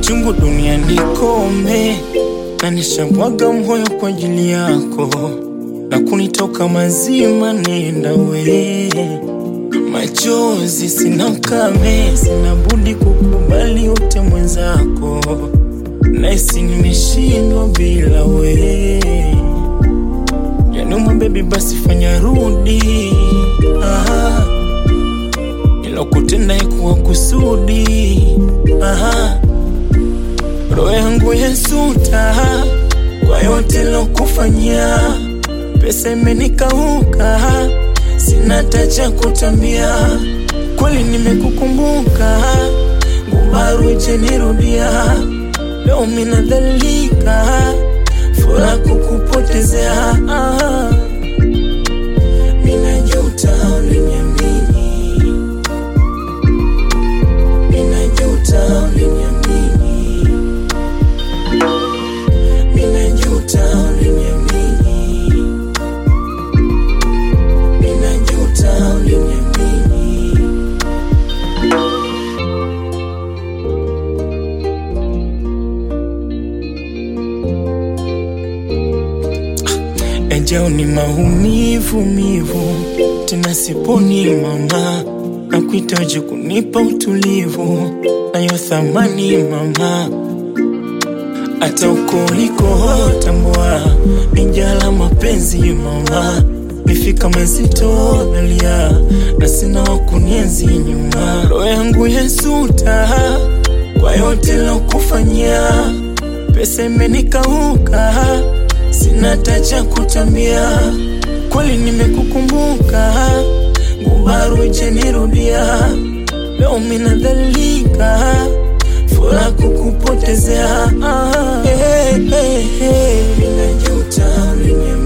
chungu duniani kome, na nishabwaga moyo kwa ajili yako, na kunitoka mazima, nenda we machozi sina ukame, sina budi kukubali ute mwenzako, naisi nimeshindwa bila we. Yanuma bebi, basi fanya rudi, aha, nilokutenda ikuwa kusudi, aha, roho yangu yasuta kwa yote lokufanyia, pesa imenikauka sina tacha kutambia, kweli nimekukumbuka, ngubaru ijenirudia, leo minadhalika, furaha kukupotezea, minajuta uliniamini, minajuta uliniamini, minajuta uliniamini Ninajuta uliniamini. Ejao ni maumivu mivu, tena siponi mama, na kuhitaji kunipa utulivu, nayo thamani mama, hata uko uliko tambua, nijala mapenzi mama Nifika mazito nalia na sina wa kunienzi nyuma, roho yangu yasuta kwa yote lokufanyia, pesa imenikauka, sina tacha kutambia, kweli nimekukumbuka, ngubaru ijenirudia, leo minadhalika, furaha kukupotezea, ah, hey, hey, hey. Ninajuta uliniamini